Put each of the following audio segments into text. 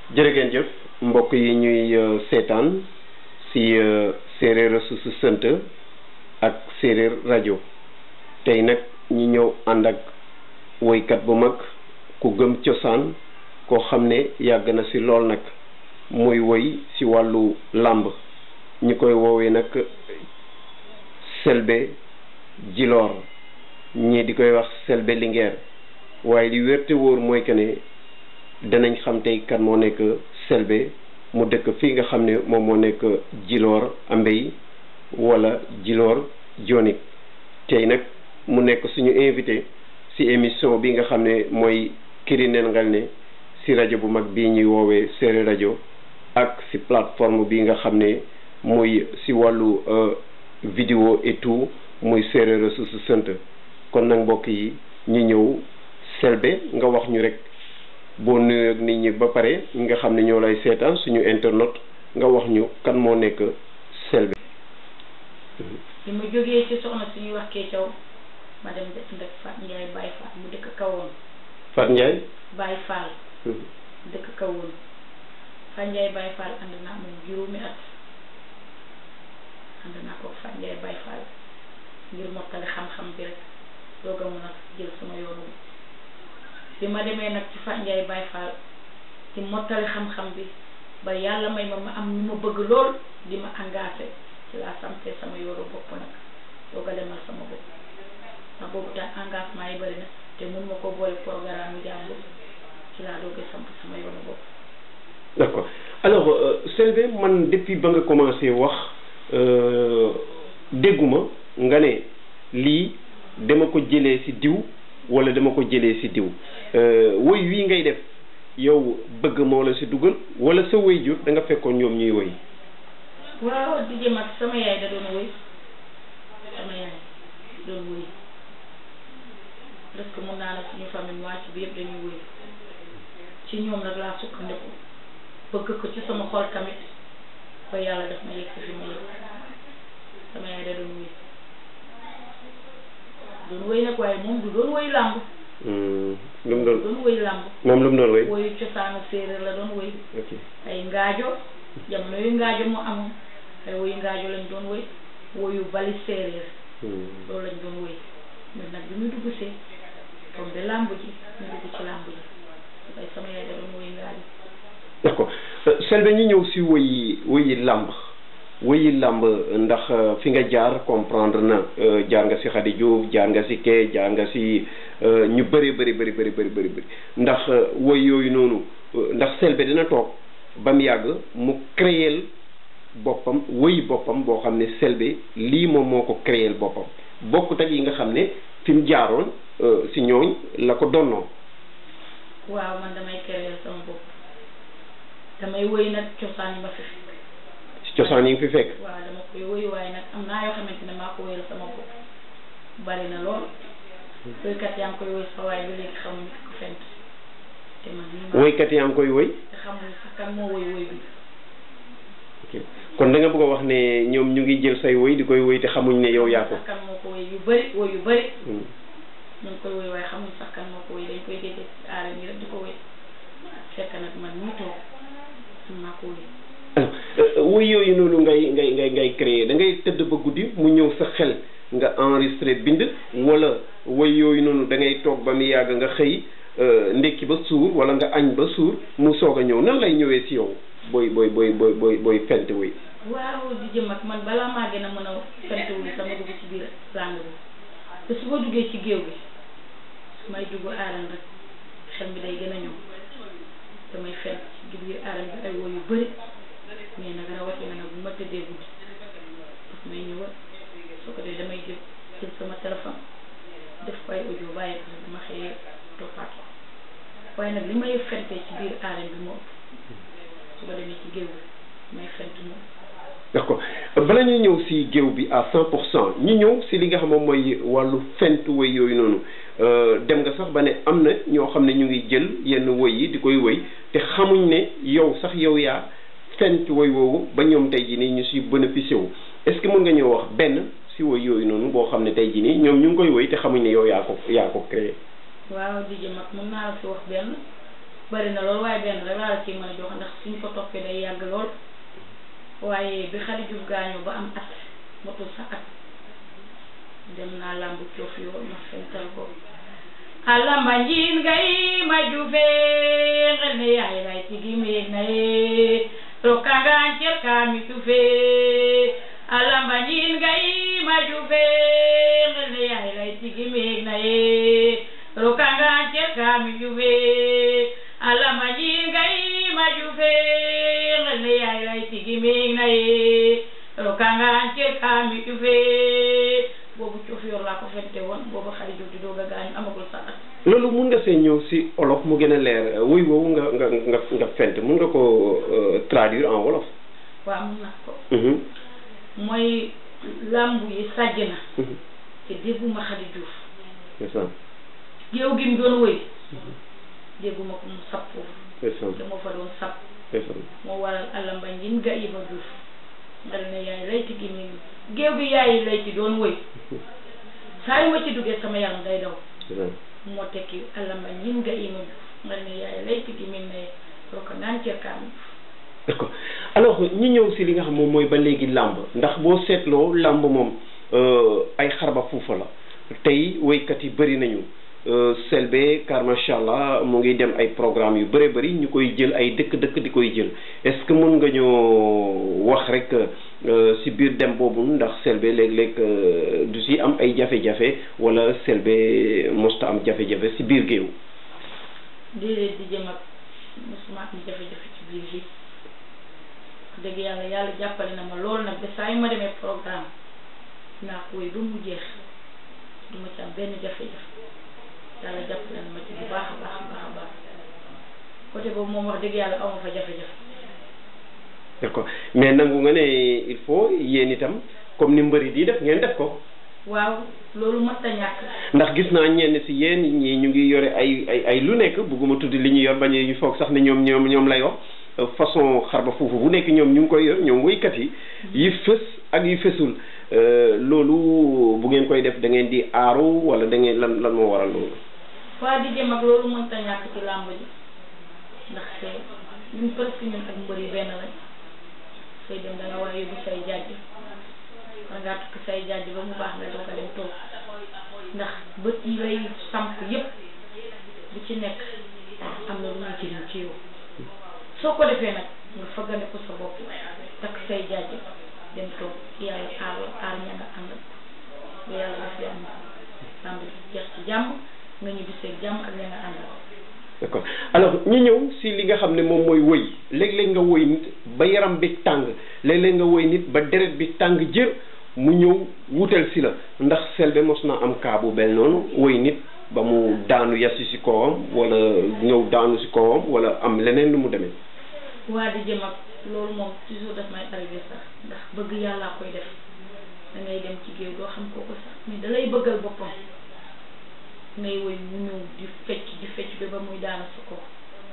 jërë ngeen jëf mbokk yi ñuy seetaan si séeréer su su sant ak séeréer rajo tey nag ñu ñëw ànd ak woykat bu mag ku gëm cosaan koo xam ne yàgg na si lool nag muy woy si wàllu làmb ñi koy woowee nag Selbé Djilor ñii di koy wax Selbé Linguère waaye li wér te wóor mooy que ne danañ xam tey kan moo nekk Selbé mu dëkk fii nga xam ne moom moo nekk Djilor Ambey wala Djilor Dionik tey nag mu nekk suñu invité si émission bi nga xam ne mooy Kirinel Ngalné si rajo bu mag bii ñuy woowee Séeréer rajo ak si plateforme bi nga xam ne muy si wàllu vidéo et tout muy Séeréer su su sant kon nag mbokk yi ñu ñëw Selbé nga wax ñu rek boo nuyoo ak nit ñi ba pare ñi nga xam ne ñoo lay seetaan suñu internet nga wax ñu kan moo nekk Selbé. bi ma jógee ci soxna suñuy wax kee caw ma dem dëkk ndek Fat Ndiaye Baye Fall mu dëkk kawoon Fat Ndiaye. Baye Fall dëkk kawoon Fat Ndiaye Baye Fall ànd naa moom juróomi at ànd naa ko Fat Ndiaye Baye Fall ngir mottali xam-xam bi rek doog a mun a jël sama yoonu bi ma demee nag ci Fat Ndiaye Baye Fall ci mottali xam-xam bi ba yàlla may ma ma am ñu ma bëgg lool di ma engagé ci laa samte sama yoonu bopp nag doog a demal sama bopp ndax boobu tax engagement yi bëri na te mun ma ko boole programme yu jàmbur ci laa doog a samp sama yoonu bopp d'accord alors Selbé man depuis ba nga commencé wax dégguma nga ne lii dama ko jëlee ci diw walla dama ko jëlee ci diw woy wii ngay def yow bëgg moo la ci dugal walla sa woy jur da nga fekkoon ñoom ñuy woy waaw di jëm ak sama yaay da doon woy sama yaay doon woy parce que mun naa ne suñu famille moitié bi yëpp dañuy woy ci ñoom nag laa sukkandiku bëgg ko ci sama xol tamit ba yàlla def ma yegg fi ma yegg sama yaay da doon woy doon woy nag waaye moom du doon woy làmb lu mu doon doon woy làmb moom lu mu doon woy woyu cosaanu séeréer la doon woy ok ay ngaajo jamono yu ngaajo moo amoon ay woyu ngaajo lañ doon woy woyu bali séeréer loolu lañ doon woy mais nag bi ñu dugg see comme de làmb ji ñu dugg ci làmb ji ay sama yaay da doon woy ngaajo d'accord Selbé ñu ñëw si woyi woyi làmb woyi làmb ndax fi nga jaar comprendre na jaar nga si Khady Diouf jaar nga si kee jaar nga si ñu bëri bëri bëri bëri bëri bëri bëri ndax woy yooyu noonu ndax Selbé dina toog ba mu yàgg mu créer boppam woyi boppam boo xam ne Selbé lii moom moo ko créer boppam bokkut ak yi nga xam ne fi mu jaaroon si ñooñ la ko donnoo waaw man damay créer sama bopp damay woy nag cosaan yi ma fi fekk si cosaan yi nga fi fekk waaw dama koy woy waaye nag am naa yoo xamante ne maa ko woyal sama bopp bari na lool woykat yaa ngi koy woy sa waaye ba léegi xamuñu ko fent te man nii maa woykat yaa ngi koy woy te xamuñu sax kan moo woy woy bi ok kon da nga bëgg a wax ne ñoom ñu ngi jël say woy di koy woy te xamuñ ne yow yaa ko sax kan moo ko woy yu bëri woy yu bëri Hmm. ñu ngi koy woy waaye xamuñ sax kan moo ko woy dañ koy dégg ci aara yi rek di ko woy fekk nag man ñu toog man maa ko woy alors woy yooyu noonu ngay ngay ngay ngay créer da ngay tëdd ba guddi mu ñëw sa xel nga enregistré bind wala woy yooyu noonu da ngay toog ba mu yàgg nga xëy ndekki ba suur wala nga añ ba suur mu soog a ñëw nan lay ñëwee si yow booy booy booy booy booy booy fent woy waaw di jëm ak man balaa maa gën a mën a fent wu sama dugg ci biir làng bi te su ma duggee ci géew bi may dugg aaran rek xel mi day gën a ñëw damay fent ci biir aaran bi ay woy yu bëri mais nag rawatina nag bu ma tëddee guddi daf may ñëwal soo ko dee damay jël jël sama téléphone def ko ay audio bàyyi ko bu ma xëyee toppaat ko waaye nag li may fentee ci biir aaran bi moo ëpp su ko demee ci géew bi may fent moom d'accord bala ñuy ñëw si géew bi à cent pour cent ñu ñëw si li nga xam moom mooy wàllu fent woy yooyu noonu dem nga sax ba ne am na ñoo xam ne ñu ngi jël yenn woy yi di koy woy te xamuñ ne yow sax yow yaa fent woy woowu ba ñoom tey jii nii ñu si bénéficié wu est-ce que mën nga ñëw wax benn si woy yooyu noonu boo xam ne tey jii nii ñoom ñu ngi koy woy te xamuñ ne yow yaa ko yaa ko créé waaw di jëm ak mën naa la fi wax benn bari na lool waaye benn rek laa la ciy mën a jox ndax suñ ko toppee day yàgg lool waaye bi Xadi Juuf gaañoo ba am at motul sa at dem naa làmb coof yoo ma fental ko alamba njiin ngay ma jufe ngel ne yaay lay tigi meeg na ye rokangaan cer kaa mi tufe alamba njiin ngay ma jufe ngel ne yaay lay tigi meeg na ye rokangaan cer kaa mi jufe alamba njiin ngay ma jufe ngel ne yaay lay tigi meeg na ye rokangaan cer kaa mi jufe boobu coof yor laa ko fente woon boobu Xadi Juuf di doog a gaañu amagul sa at loolu mun nga see ñëw si olof mu gën a leer wuy woowu nga nga nga nga fent mun nga ko traduire en wolof waaw mun naa ko Mhm. mooy làmb yi sàjj na Mhm. te dégguma Xadi Juuf c'est ça géew gi mu doon wëy dégguma ko mu sab foofu c'est ça te moo fa doon sab c'est ça moo waral alamba njin ga iba juuf ngal ne yaay layti gi mi géew gi yaayi layti doon wëy saa yu ma ci duggee sama yaram day daw c'est ça moo tekki alamba njin ga ima juuf ngal ne yaay layti gi min ne roka ngaan cerkaam d'accord alors ñi ñëw si li nga xam moom mooy ba léegi làmb ndax boo seetloo làmb moom euh, ay xarba fuufa la tey woykat yi bëri nañu euh, Selbé car macha allah mu ngi dem ay programme yu bëri bëri ñu koy jël ay dëkk-dëkk di koy jël est-ce que mën nga ñoo wax rek euh, si biir dem boobu ndax Selbé léeg-léeg euh, du si am ay jafe-jafe wala Selbé mosta am jafe-jafe si biir géew déedéet di jëm ak mosuma am jafe-jafe ci biir bi dëgg yàlla yàlla jàppale na ma loolu nag ba saa yu ma demee programme naa ko wéy ba mu jeex du ma ci am benn jafe-jafe yàlla jàppale na ma ci bu baax a baax a baax a baax côté boobu moom wax dëgg yàlla aw ma fa jafe-jafe d'accord mais nangu nga ne il faut yéen itam comme ni mbëri di def ngeen def ko waaw loolu mat a ñàkk ndax gis naa ñenn si yéen ñii ñu ngi yore ay ay ay lu nekk bugguma tudd li ñu yor bañ ñu foog sax ne ñoom ñoom ñoom lay wax euh, façon xarba foofu bu nekk ñoom ñu ngi koy yor ñoom woykat yi yi fës ak yi fësul euh, loolu bu ngeen koy def da ngeen di aaru wala da ngeen lan lan moo waral loolu waa di jëm ak loolu mënta ñàkk ci làmb ji ndax ñun presque ñun ak mbër yi benn lañ sooy dem da nga war a yóbbu say jàjj war ngaa tukki say jàjj ba mu baax nga doog a dem toog ndax bët yi lay samp yépp bu ci nekk am na lu muy jëriñ ci yow soo ko defee nag nga fëggane ko sa bopp takk say jàjj dem toog yàlla aar la aar ña nga ànd ba yàlla def yàmm làmb ji jeex ci jàmm nga ñibbi seeg jàmm ak ña nga àndal d'accord alors ñu ñëw si li nga xam ne moom mooy woy léeg-léeg nga woy nit ba yaram bi tàng léeg-léeg nga woy nit ba deret bi tàng jër mu ñëw wutal si la ndax Selbé mos na am kaa bu bel noonu woy nit ba mu daanu yasi si kawam wala ñëw daanu si kawam wala am leneen lu mu demee waa di jëm ak loolu moom toujours daf may arrivé sax ndax bëgg yàllaa koy def da ngay dem ci géew doo xam kooku sax mais da lay bëggal boppam ngay woy mu ñëw di fecc di fecc ba ba muy daanu sa kaw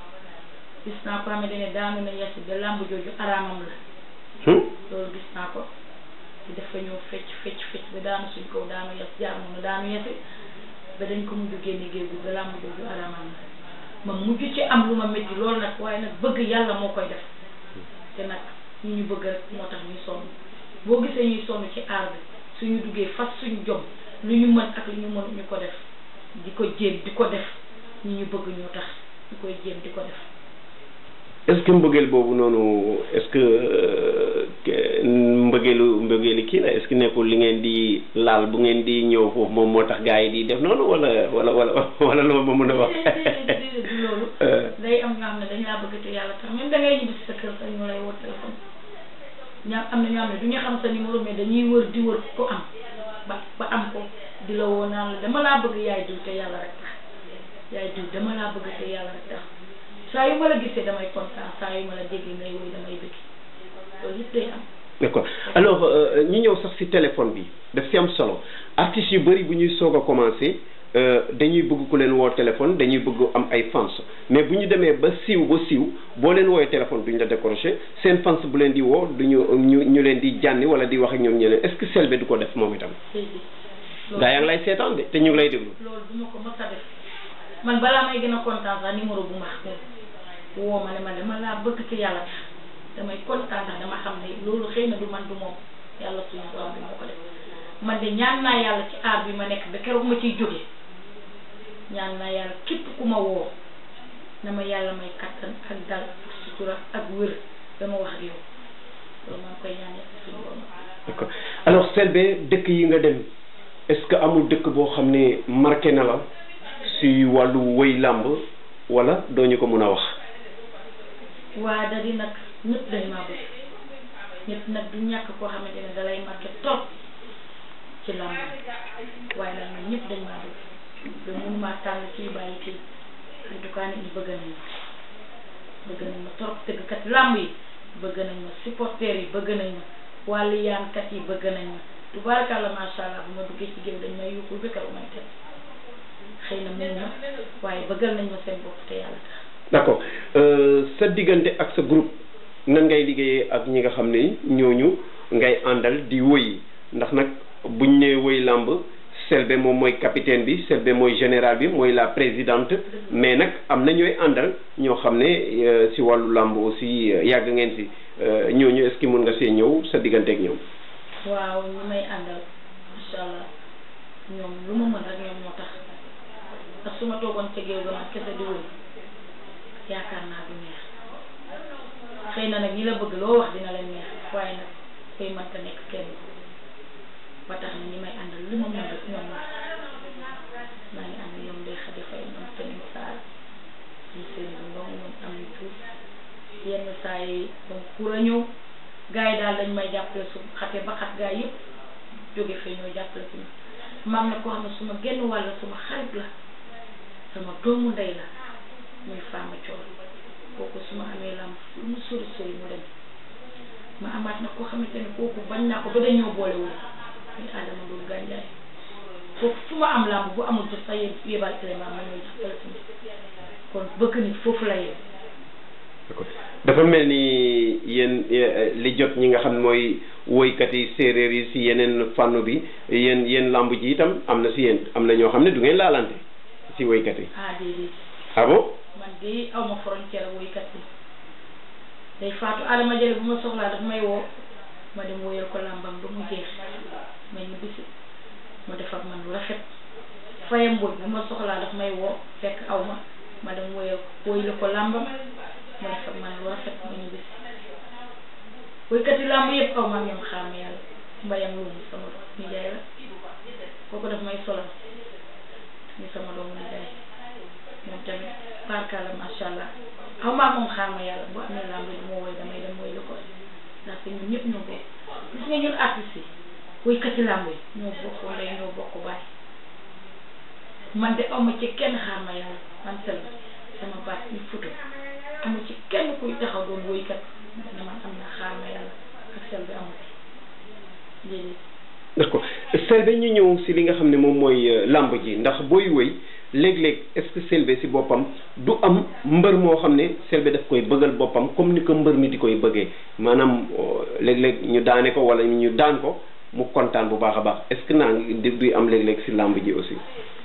gis naa ko xamante ne daanu na yasi ba làmb jooju araamam la Hmm? loolu gis naa ko di dafa ñëw fecc fecc fecc ba daanu suñ kaw daanu yas jaar moom daanu yasi ba dañ ko mujj génne géew bi ba làmb jooju araamam la ma mujj ci am lu ma métti loolu nag waaye nag bëgg yàlla moo koy def te nag ñu ñu bëgg rek moo tax ñuy sonn boo gisee ñuy sonn ci aar bi suñu duggee fas suñu jom lu ñu mën ak lu ñu mën ñu ko def di ko jéem di ko def ñi ñu bëgg ñoo tax ñu koy jéem di ko def est-ce que mbëggeel boobu noonu est-ce que euh, que mbëggeelu mbëggeeli kii la est-ce que nekkul li ngeen di laal bu ngeen di ñëw foofu moom moo tax gars yi di def noonu wala wala wala wala loolu ma mën a wax. déedéet déedéet du loolu Euh, day am ñoo xam ne dañ laa bëgg te yàlla tax même da ngay ñibbi si sa kër sax ñu lay woo téléphone ñaa am na ñoo xam ne du ñu xam sa numéro mais dañuy wër di wër ko am ba ba am ko di la woo naan la dama laa bëgg yaay diw te yàlla rek tax yaay diw dama laa bëgg te yàlla rek tax saa yu ma la gisee damay kontaan saa yu ma la déggee ngay woy damay bëgg loolu yëpp day am d'accord alors euh, ñi ñëw sax ci téléphone bi daf ci am solo artistes yu bëri bu ñuy soog a commencé euh, dañuy bëgg ku leen woo téléphone dañuy bëgg am ay fans mais bu ñu demee ba siiw ba siiw boo leen woowee téléphone duñ la décroché seen fans bu leen di woo duñu ñu ñu leen di jànni wala di wax ak ñoom ñeneen est-ce que Selbé du ko def moom itam léegi gaa yaa ngi lay seetaan de te ñu ngi lay déglu loolu du ma ko mës a def man balaa may gën a kontaan sax numéro bu ma xam woo ma ne ma dama laa bëgg ci yàlla tax damay kontaan ndax dama xam ne loolu xëy na du man du moom yàlla suñu borom bi moo ko def man de ñaan naa yàlla ci aar bi ma nekk ba keroog ma ciy jóge ñaan naa yàlla képp ku ma woo na ma yàlla may kattan ak dal ak sutura ak wér dama wax ak yow loolu maa ngi koy ñaan yàlla suñu borom d'accord alors Selbé dëkk yi nga dem est-ce que amul dëkk boo xam ne marqué na la si wàllu woy làmb wala doo ñu ko mun a wax waa da di nag ñëpp dañ maa bëgg ñëpp nag du ñàkk koo xamante ne dalay marqué trop ci làmb waaye nag ñun ñëpp dañ maa bëgg ba mënumaa tànn kii bàyyi kii en tout cas nit ñi bëgg nañ ma bëgg nañ ma trop tëggkat làmb yi bëgg nañ ma supporters yi bëgg nañ ma wàllu yaankat yi bëgg nañ ma tubaarkàlla macha allah bu ma duggee ci géew dañ may yukkul ba keroog may teg xëy na mun na waaye bëggal nañ ma seen bopp te yàlla tax d'accord sa diggante ak sa groupe nan ngay liggéeyee ak ñi nga xam ne ñooñu ngay àndal di woy ndax nag buñ ne woy làmb Selbé moom mooy capitaine bi Selbé mooy général bi mooy la présidente mais nag am na ñooy àndal ñoo xam ne si wàllu làmb aussi yàgg ngeen si ñooñu est-ce que mën nga see ñëw sa diggante ak ñoom. waaw ñi may àndal incha allah ñoom lu ma mën rek ñoom moo tax ndax su ma toogoon ca géew ga man kese di woy yaakaar naa du neex xëy na nag ñi la bëgg loo wax dina leen neex waaye nag koy mënta nekk kenn ba tax na ñi may àndal lu ma mën rek ñoom la maa ngi ànd ñoom day xadi fay ñoom Tening Sarr ñu seen bu ndong ñoom am ni tuut yenn saa yi donc pour a ñëw gars yi daal dañ may jàppale su xate ba xat gars yëpp jóge fee ñoo jàppale ci ma maam na koo xam ne suma genn wàll suma xarit la sama doomu ndey la muy Fama Coor kooku su ma amee lam lu mu sori sori mu dem ma amaat na koo xamante ne kooku bañ naa ko ba dañoo boole wu muy Adama Ndour Gandiaye kooku fu ma am lamb bu amul jot sax yebal élément ma ñëw jàppale ci kon bëgg nit foofu la yem d'accord dafa mel ni yéen li jot ñi nga xam mooy woykat yi séeréer yi si yeneen fànn bi yéen yéen lamb ji itam am na si yéen am na ñoo xam ne du ngeen laalante si woykat yi ah déedéet ah bon man de aw ma frontière woykat yi day faatu Adama Jële bu ma soxlaa daf may woo ma dem woyal ko làmbam ba mu jeex ma ñu bisi mu def ak man lu rafet fayam mbooj bu ma soxlaa daf may woo fekk aw ma ma dem woyal woyal ko làmbam mu def ak man lu rafet ma ñu bisi woykat yi làmb yëpp aw ma ñoom xaam yàlla mbayam loolu sama nijaay la kooku daf may solal ni sama doomu nijaay moom tamit barkala macha allah xaw maa moom xaar ma yàlla bu amee làmb ji moo woy damay dem woy lu ko ndaxte ñun ñëpp ñoo bokk gis nga ñun artistes yi woykati làmb yi ñoo bokk ndey ñoo bokk baay man de awma ci kenn xaar ma yàlla man sel sama baat ñu futu amu ci kenn kuy taxaw doon woykat ne man am na xaar ma yàlla ak sel bi amu ci déedéet d'accord Selbé ñu ñëw si li nga xam ne moom mooy làmb ji ndax booy woy léeg-léeg est-ce que Selbé si boppam du am mbër moo xam ne Selbé daf koy bëggal boppam comme ni ko mbër mi di koy bëggee maanaam léeg-léeg ñu daane ko wala ñu daan ko mu kontaan bu baax a baax est-ce que naa ngi di am léeg-léeg si làmb ji aussi.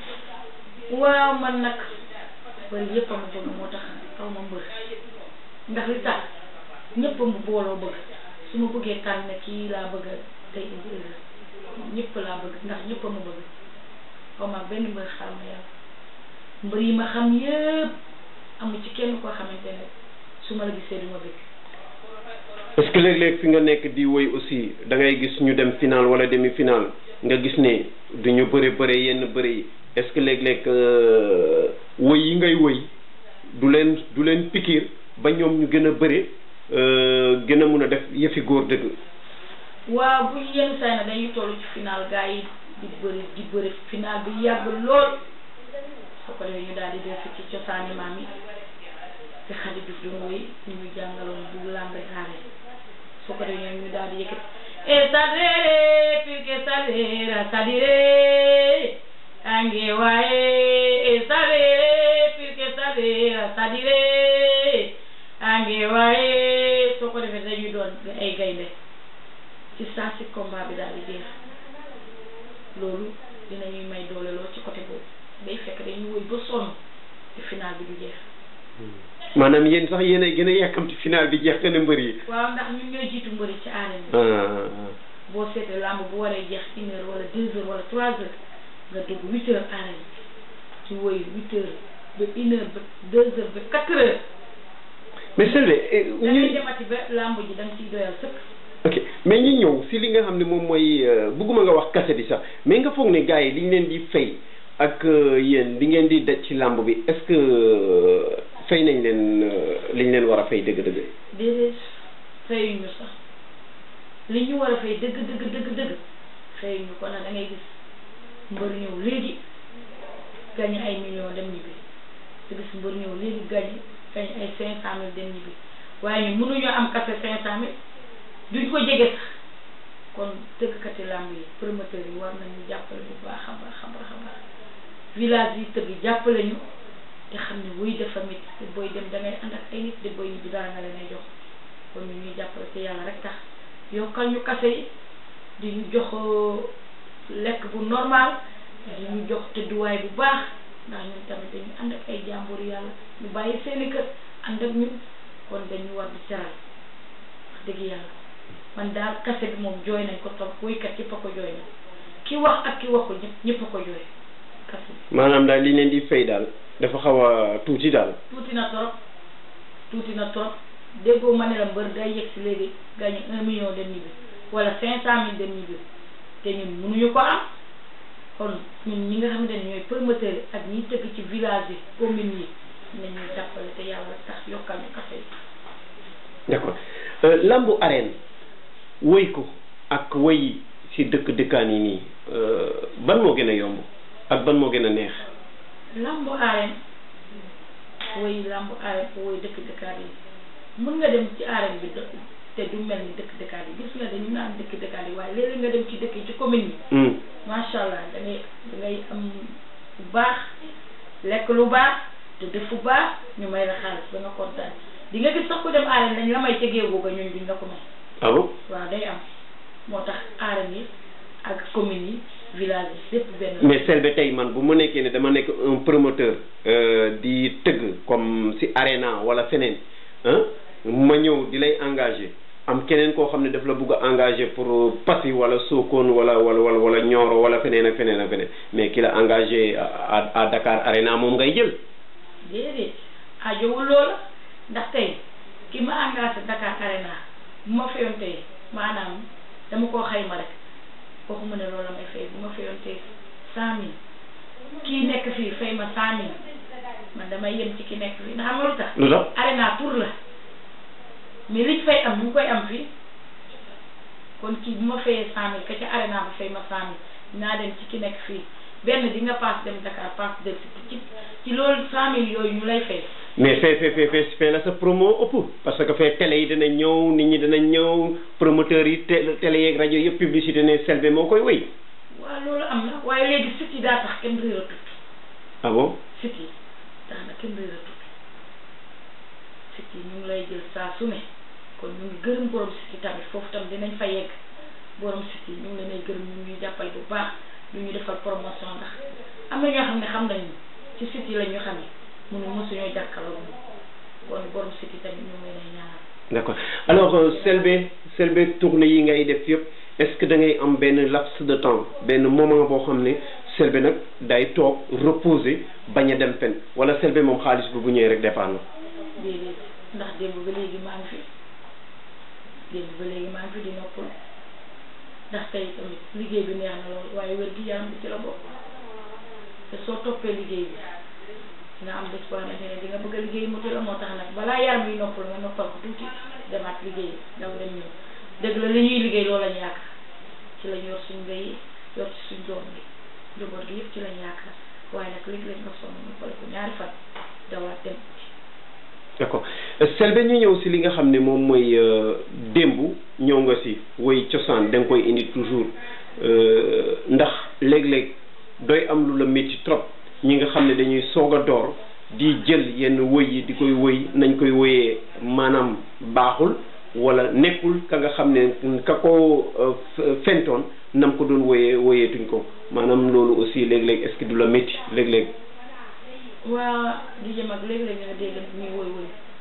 waaw man nag bëri yëpp a ma bëgg moo tax aw ma mbër ndax li tax ñëpp a mu booloo bëgg su ma bëggee tànn kii laa bëgg tey indi ñëpp laa bëgg ndax ñëpp a ma bëgg xaw ma benn mbër xam na yàlla mbër yi ma xam yëpp amu ci kenn koo xamante ne su ma la gisee du ma bëgg est-ce que léeg-léeg fi nga nekk di woy aussi da ngay gis ñu dem final wala demi final nga gis ne du ñu bëre bëre yenn bëre yi est-ce que léeg-léeg woy yi ngay woy du leen du leen pikiir ba ñoom ñu gën a bëre gën a mun a def yëfi góor dëgg waaw bu yenn saa na dañuy toll ci final gars yi di bëri di bëri final bi yàgg lool soo ko defee ñu daal di def ci cosaani maam yi te Xadi Diouf doon woy ñu ñu jàngaloon bu lambe aare soo ko defee ñoom ñu daal di yëkkati e sadere pike sadera sadire ange waye e sadere pike sadera sadire ange waye soo ko defee dañuy doon ay gaynde ci saa si combat bi daal di jeex loolu dinañuy may doole lool ci côté boobu day fekk dañuy woy ba sonn te final bi du jeex maanaam yéen sax yéen ay gën a yàkkamti final bi jeex gën a mbër yi waaw ndax ñun ñooy jiitu mbëri ci arène bi ah boo seetee làmb bu waree jeex une heure wala deux heures wala trois heures nga dugg huit heures arène ci woy huit heures ba une heure ba deux heures ba quatre heures mais Selbé eh, da ngay ñu demati ba làmb ji da nga ciy doyal sëkk ok mais ñu ñëw si li nga xam ne moom mooy euh, bëgguma nga wax kase bi sax mais nga foog ne gars yi liñ leen di fay ak euh, yéen li ngeen di daj ci làmb bi est-ce que euh, fay nañ leen euh, liñ leen war a fay dëgg-dëgg déedéet fayuñu sax li ñu war a fay dëgg dëgg dëgg dëgg fayuñu ko nag da ngay gis mbër ñëw léegi gañe ay millions dem ñibbi te gis mbër ñëw léegi gañe gañe ay cinq cent mille dem ñibbi waaye ñu mënuñoo am kase cinq cent mille duñ ko jege sax kon tëggkati làmb yi promoteurs yi war nañu jàppale bu baax a baax a baax a baax village yi tëgg jàppale ñu te xam ne wuy dafa métti te booy dem da ngay ànd ak ay nit de booy ñibbi dara nga leen ay jox kon ñu ñuy jàppale te yàlla rek tax yokkal ñu kase yi di ñu jox lekk bu normal di ñu jox tëdduwaay bu baax ndax ñun tamit dañu ànd ak ay jàmbur yàlla ñu bàyyi seeni kër ànd ak ñun kon dañu war di teral wax dëgg yàlla man daal kase bi moom jooy nañ ko trop woykat yëpp a ko jooy nañ ki wax ak ki waxul ñëpp ñëpp a ko jooy kase bi maanaam daal liñ leen di fay daal dafa xaw a tuuti daal tuuti na trop tuuti na trop déggoo ma ne la mbër day yegg si léegi gagné un million dem ñibbi wala cinq cent mille dem ñibbi te ñun mënuñu ko am kon ñun ñi nga xamante ne ñooy promoteurs yi ak ñi tëgg ci village yi communes yi nañuy jàppale te yàlla tax yokkal ñu kase yi d'accord Euh, lambu arène woy ko ak woy si dëkk dëkkaan yi nii euh, ban moo gën a yomb ak ban moo gën a neex lambu arène woy lambu arène woy dëkk dëkkaat yi mën nga dem ci arène bi dë- te du mel ni dëkk dëkkaat yi gis nga dañu naan dëkk dëkkaat yi waaye léeg-léeg nga dem ci dëkk yi ci commune yi Hmm. macha allah da ngay da ngay am bu baax lekk lu baax te def fu baax ñu may la xaalis ba nga kontaan di nga gis sax ku dem arène dañ la may ca géewu ga ñun duñ la ko may ah bon waaw day am moo tax arène yi ak commune yi village yi lépp benn la. mais Selbé tey man bu ma nekkee ne dama nekk un promoteur euh, di tëgg comme si arena wala feneen ah ma ñëw di lay engagé am keneen koo xam ne daf la bugg a engagé pour Passy wala Sokone wala wala wala wala Nioro wala feneen ak feneen ak feneen mais ki la engagé à à Dakar arena moom ngay jël déedéet ajowul loola ndax tey ki ma engagé Dakar Arena bu ma fayoon tey maanaam dama koo xayma rek waxuma ne loolu la may fay bu ma fayoon tey cent mille kii nekk fii fay ma cent mille man damay yem ci ki nekk fii ndax xam nga lu tax lu tax Arena tour la mais liñ fay am ñu ngi koy am fii kon kii bu ma fayee cent mille ka ca Arena ba fay ma cent mille naa dem ci ki nekk fii benn di nga paas dem Dakar paas dem ci ci loolu cent mille yooyu ñu lay fay mais fee fee fee fee fee la sa promo ëpp parce que fee télé yi dina ñëw nit ñi dina ñëw promoteurs yi té- télé yeeg rajo yëpp publicité ne Selbé moo koy wéy waaw loolu am na waaye léegi site yi daa tax kenn réeratut ah bon site yi tax na kenn réeratut site yi ñu ngi lay jël saa su ne kon ñu ngi gërëm borom site yi tamit foofu tam dinañ fa yegg borom site yi ñu ngi leen ay gërëm ñu ngi ñuy jàppale bu baax ñu ñu defal promotion ndax am na ñoo xam ne xam nañu ci site yi la ñu xamee munu mosuñoo jàkkaloo moom kon borom site yi tamit ñu ngi leen ay ñaanal d'accord alors euh, Selbé Selbé tournée yi ngay def yëpp est-ce que da ngay am benn laps de temps benn moment boo xam ne Selbé nag day toog reposer bañ a dem fen wala Selbé moom xaalis bi bu ñëwee rek départ na déedéet ndax démb ba léegi maa ngi fi démb ba léegi maa ngi fi di noppal ndax tey tamit liggéey bi neex na lool waaye wér gi yaram bi ci la bokk te soo toppee liggéey bi dina am bés boo xamante ne di nga bëgg a liggéey mu la moo tax nag balaa yaram yi noppal nga noppal ko tuuti demaat liggéey daw dem ñëw dëgg la li ñuy liggéey loolu lañ yaakaar ci lañ yor suñ mbéy yor ci suñ doom bi njaboot gi yëpp ci lañ yaakaar waaye nag léegi-léeg nga sonn noppal ko ñaari fan dawaat dem d'accord Selbé ñu ñëw si li nga xam ne moom mooy euh, démb ñëw nga si woy cosaan da nga koy indi toujours euh, ndax léeg-léeg doy am lu la métti trop ñi nga xam ne dañuy soog a door di jël yenn woy yi di koy woy nañ koy woyee maanaam baaxul wala nekkul ka nga xam ne ka ko euh, f- fentoon nam ko doon woyee woyeetuñ ko maanaam loolu aussi léeg-léeg est-ce que du la métti léeg-léeg waa di jëm ak léeg-léeg nga dégg ñuy woy woy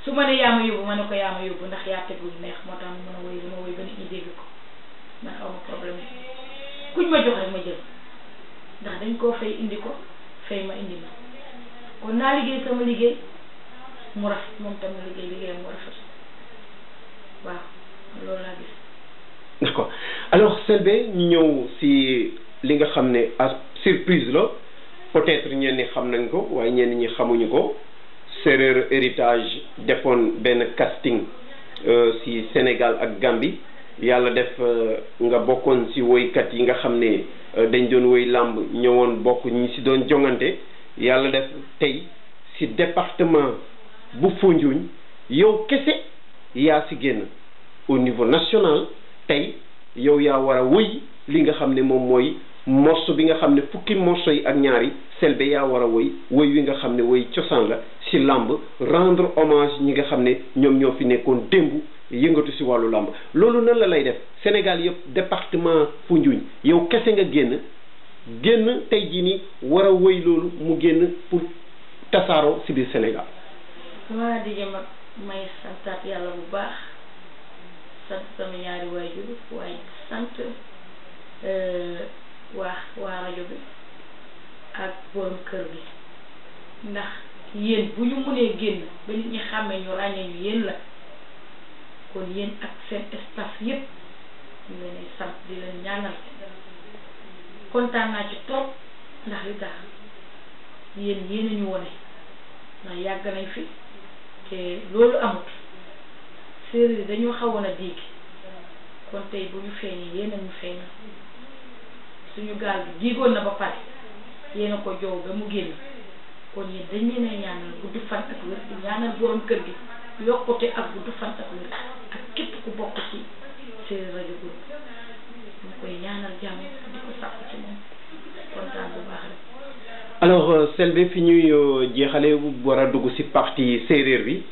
su ma ne yaa ma yóbbu ma ne ko yaa ma yóbbu ndax yaa tegu neex moo tax mu mën a woy li ma woy ba nit ñi dégg ko man aw ma problème kuñ ma jox rek ma jël ndax dañ koo fay indi ko fay ma indi ma kon naa liggéey sama liggéey mu rafet moom tam ma liggéey liggéeyam mu rafet waaw loolu laa gis d'accord alors Selbé ñu ñëw si li nga xam ne à surprise la peut-être ñenn ñi xam nañ ko waaye ñenn ñi xamuñu ko Séeréer héritage defoon benn casting si Sénégal ak Gambie yàlla def nga bokkoon si woykat yi nga xam ne dañ doon woy làmb ñëwoon bokk ñi si doon jongante yàlla def tey si département bu Foundiougne yow kese yaa si génn au niveau national tey yow yaa war a woy li nga xam ne moom mooy morceau bi nga xam ne fukki morceau yi ak ñaari Selbé yaa war a woy woy wi nga xam ne woy cosaan la si làmb rendre hommage ñi nga xam ne ñoom ñoo fi nekkoon démb yëngatu si wàllu làmb loolu nan la lay def Sénégal yëpp département Foundiougne yow kese nga génn génn tey jii nii war a woy loolu mu génn pour tasaaroo si biir Sénégal waa di jëm ak may santaat yàlla bu baax sant sama ñaari waajur waaye sant waa waa rajo bi ak borom kër gi ndax yéen bu ñu mënee génn ba nit ñi xàmmee ñu ràññee ñu yéen la kon yéen ak seen staff yépp ñu leen di sant di leen ñaanal kontaan naa ci trop ndax li tax yéen yéen a ñu wone ndax yàgg nañ fi te loolu amut séeréer dañoo xawoon a diig kon tey bu ñu feeñee yéen a ñu feeñal suñu gaal bi diigoon na ba pare yéen a ko joow ba mu génn kon yéen dañ leen a ñaanal gudd fan ak wér di ñaanal borom kër gi yokkute ak gudd fan ak wér ak képp ku bokk ci séeréer rajo groupe ñu koy ñaanal jàmm di ko sàkk ci moom kontaan bu baax rek alors Selbé fi ñuy jeexale war a dugg si partie séeréer bi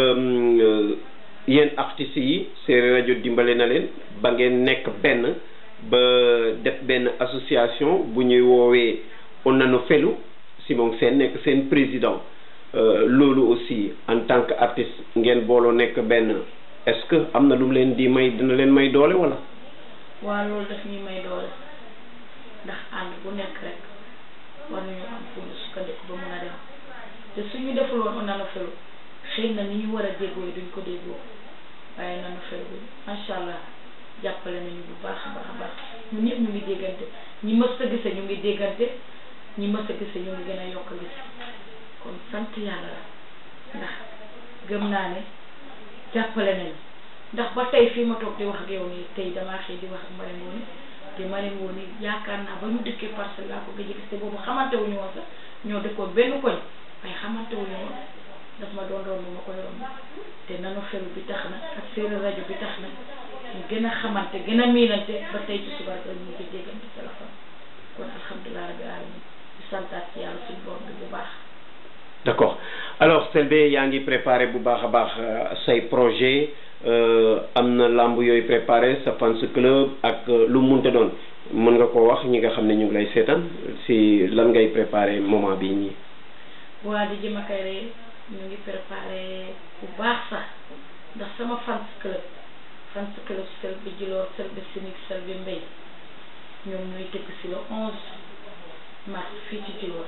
yéen artistes yi séeréer rajo dimbale na leen ba ngeen nekk benn ba def benn association bu ñuy woowee Onano Felu Simon Sène nekk seen président loolu aussi en tant que artiste ngeen booloo nekk benn est-ce que am na lu mu leen di may dina leen may doole wala. waaw loolu daf ñuy may doole ndax ànd bu nekk rek war nañu am fu ñu sukkandiku ba mun a dem te suñu deful woon Onano Felu xëy na ni ñu war a déggoo duñ ko déggoo waaye Onano Felu bi macha allah. jàppale nañu bu baax a baax a baax ñun ñëpp ñu ngi déggante ñi mës a gise ñu ngi déggante ñi mës a gise ñu ngi gën a yokk gis kon sant yàlla la ndax gëm naa ne jàppale nañu ndax ba tey fii ma toog di wax ak yow nii tey damaa xëy di wax ak Marème Ngoné te Marème Ngoné yaakaar naa ba ñu dëkkee parcelle laa ko gëj a gis te boobu xamante wuñu woon sax ñoo dëkkoon benn koñ waaye xamante wuñu woon daf ma doon romb ma koy romb te Onano Felu bi tax na ak séeréer rajo bi tax na ñu gën a xamante gën a miinante ba tey ci suba rek ñu ngi déggante téléphone kon alhamdulilah rabbi alamin di santaat ci yàlla suñu borom bi bu baax. d'accord alors Selbé yaa ngi préparé bu baax a baax say projet am na lamb yooyu préparé sa fans club ak lu munte doon mën nga ko wax ñi nga xam ne ñu ngi lay seetaan si lan ngay préparé moment bii nii. waa di jëm akay rek ñu ngi préparé bu baax sax ndax sama fans club. fans club Selbé Djilor Selbé Sinig Selbé Mbay ñoom ñooy tëgg si le onze mars fii ci Djilor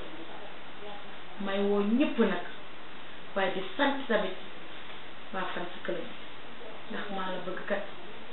may woo ñëpp nag waaye di sant tamit waa fans club ndax maa la bëgg kat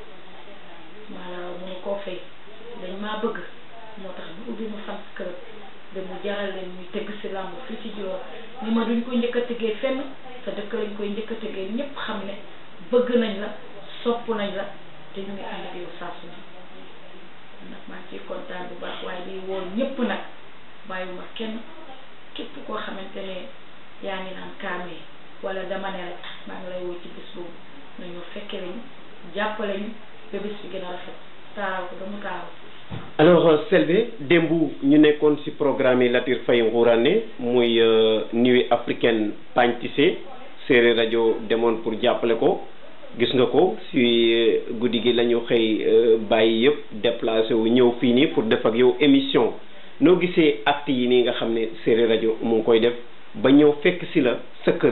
maa la raw mënu koo fay dañ maa bëgg moo tax ñu ubbi ma fans club de mu jaral leen ñuy tëgg si làmb fii ci Djilor ni ma duñ ko njëkk a tëggee fenn sa dëkk lañ koy njëkk a tëggee ñëpp xam ne bëgg nañ la sopp nañ la te ñu ngi ànd ak yow saa su ne nag maa ngi ciy kontaan bu baax waaye di woo ñëpp nag bàyyiwuma kenn képp koo xamante ne yaa ngi naan kaamee wala dama ne rek maa ngi lay woo ci bis boobu nañu fekke lañu jàppale ñu ba bis bi gën a rafet taaral ko ba mu taaral alors Selbé démb ñu nekkoon ci programme yi Latir Faye Ngourane muy nuit africaine Pagne Tissé séeréer rajo demoon pour jàppale ko gis nga ko ci guddi gi la ñu xëy bàyyi yëpp déplacé wu ñëw fii nii pour def ak yow émission noo gisee acte yi nii nga xam ne séeréer rajo mu ngi koy def ba ñëw fekk ci la sa kër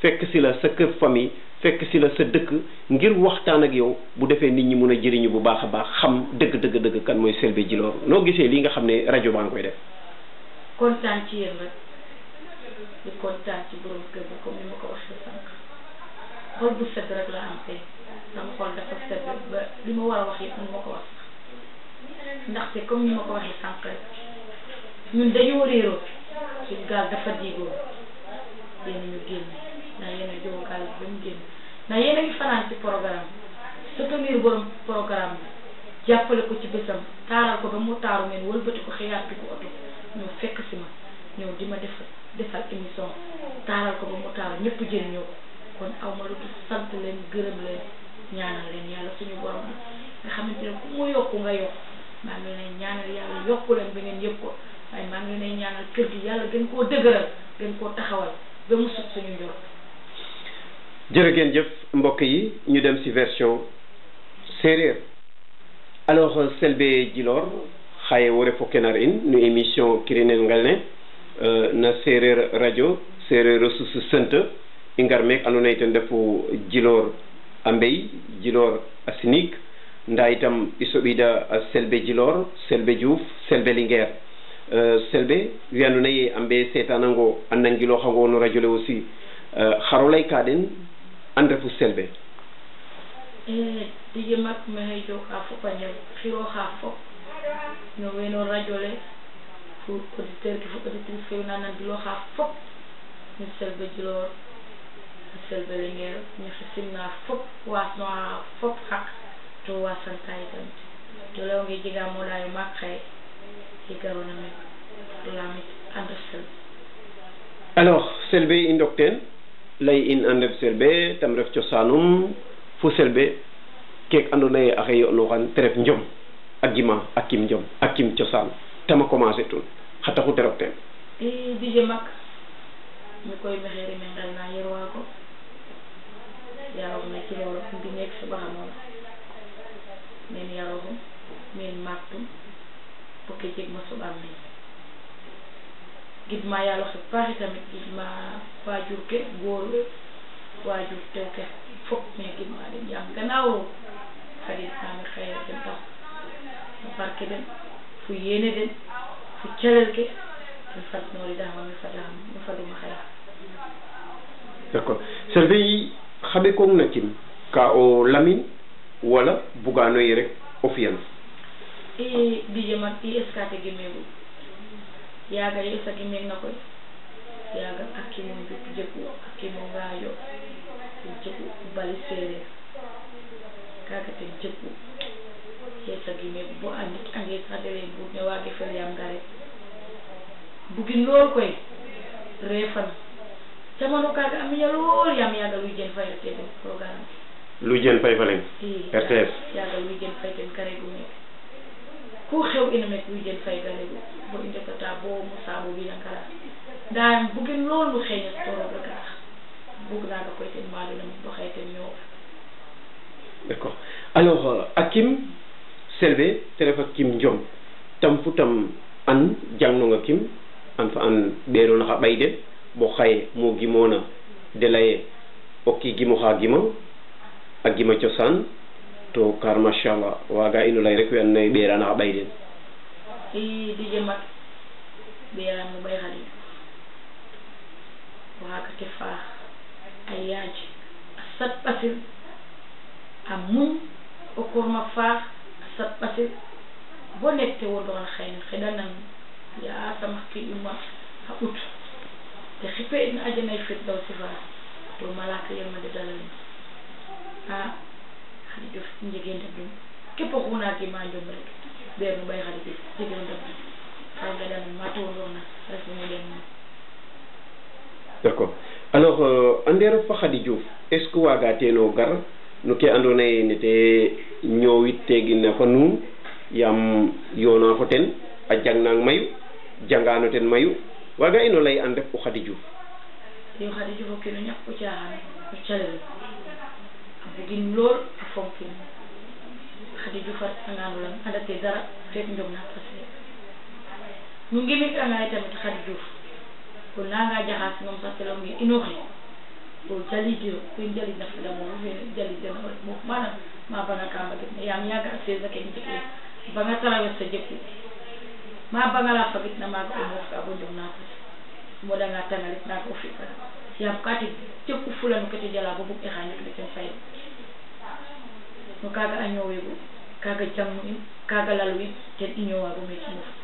fekk si la sa kër famille fekk si la sa dëkk ngir waxtaan ak yow bu defee nit ñi mun a jëriñu bu baax a baax xam dëgg dëgg dëgg kan mooy Selbé Djilor noo gisee lii nga xam ne rajo baa ngi koy def kontaan ci yéen rek di kontaan ci borom kër bi comme ni ma ko waxee sànq xol bu sedd rek la am tey sama xol dafa sedd ba li ma war a wax yëpp mënu ma ko wax sax ndaxte comme ni ma ko waxee sànq rek ñun dañoo réeroo suñu gaal dafa diigoo yéen ñu génn ndax yéen a jóg gaal ba mu génn ndax yéen a ngi fanaan ci programme soutenir borom programme bi jàppale ko ci bésam taaral ko ba mu taaru ngeen wëlbati ko xëyaat ko oto ñëw fekk si ma ñëw di ma defal defal émission taaral ko ba mu taaru ñëpp jëriñoo ko kon aw ma lu dul sant leen gërëm leen ñaanal leen yàlla suñu borom bi nga xamante ne ku mu yokku nga yokk maa ngi leen ñaanal yàlla yokku leen ba ngeen yëg ko waaye maa ngi leen ñaanal kër gi yàlla gën koo dëgëral gën koo taxawal ba mu sut suñu njort jërë ngeen jëf mbokk yi ñu dem ci version séeréer alors Selbé Djilor xaye wore fo kenar in no émission kirinel ngal ne na séeréer radio séeréer ressource sente i ngar meek ando naye ten refu Djilor a mbey Djilor a sinig nda itam i soɓida Selbé Djilor Selbé Diouf Selbé Linguère Selbé we ando naye a mbe setanango a nangiloxango no radio le aussi xaro ley ka den an refu Selbé dije mak maxey joka fop a njal xiroxa fop no weno radio le fo auditeur ke fo auditrice ke wena nangiloxa fop no Selbé Djilor no Selbé Linguère ñaxi simna fop wasnoxa fop xaq to wasanta tamit to leyonge jega moɗayo maak xaye ke garona men to lamit ando Selbé alors Selbé i ndok teen lay in an ref Selbé tam ref cosaanum fo Selbé keek ando naye axe yo'nuxan te ref njom a gima a kim njom a kim cosaan tama commencer tun xa taxu te rok teen i dije mak mi koy maxey rime ngel na yer waago yaroxum na Djilor mbineek soɓaxamona men yaroxum men maaktum fo ke jeg ma soɓaam meen gidma yaalo xe paaxi tamit gidma waajur ke goor we waajur tew ke fop me gidma den yaam gannaaw xarit nami xëy den tax no barke den fo yéene den fo calel ke mi fadnoridama mi fadam mi faduma xëy d'accord Selbé yi xaɓe kong na kim ka o lamin wala bugano yi rek o fiyan i dije man i escate gimeegu yaaga ye esa gimeeg na koy yaaga akkimo njuk jegu akkimo ngaayo ten jegu bali sereer kaga ten jegu yesa gimeeg bo andit ange sax dele buut ne waage fel yaam ngare bugin lool koy reefan camano kaga a miña lool yaam yaaga luy jen fay te den programme lu jen fay fa len i RTS yaaga luy jen fay ten garegu meek ku xew ina meek luy jen fay garegu bo i ndetata bo mo saabu wina ngara nda bugin lool nu xeeñat to roog rek a tax bug naaga koy ten maaduna mit bo xëy ten ñoow d'accord alors a kim Selbé te ref a kim njom tam fu tam an jangnonga kim an fa an ɓeerona xa ɓay den bo xaye mo gimona de leye o ki gimoxa gima a gima cosaan to car machallah waga ino ley rek we and naye ɓeerana xa ɓay den i dije mat ɓeeram no ɓay xalit waaga te faax a yaaj a sat ɓasil a muñ o korma faax a sat ɓasil bo nek te wodoxan xayna xeɗanan yasam xa kiƴuma xa ɓut te xipe in ajanay firdaw si fa to malaka yërmande dalalin a xadi jof njege ndabdum képp oxuna gima njom rek ɓeer no ɓay xadi jof jege ndabdum xa ngeɗanan ma towondorna ref mo ɗen mo d'accord alors euh, a ndeer fa Khady Diouf est ce que waaga teeno gar no ke andoona yee nete ñoowit teegina fa nuun yaam yoona fo ten a jangnang mayu jangaano ten mayu waaga ino lay an ref o Khady Diouf yo xadi jof o kino ñak o caaxaan o calel a bugin lool a fonkin xadi jof a retangano lang andate dara fek njom na passé nu ngimit anga tamit xadi jof o nanga jaxas moom sax te leyonge inoxe ko jalidiro koye jali nafila mo jalideno mo mana ma banga kamba gitna yam yaga a sesa ke jikki banga traverse jekku ma bangala fagitna maga o mofka bo jom natati moɗanga tangalit naga o fiɓɓa yam kati jekku fulano kete jala bo bug e xañik ne ten fayi no kaga a ñowego kaga jangnu in kaga lalu in ten i ñowa bo meke mof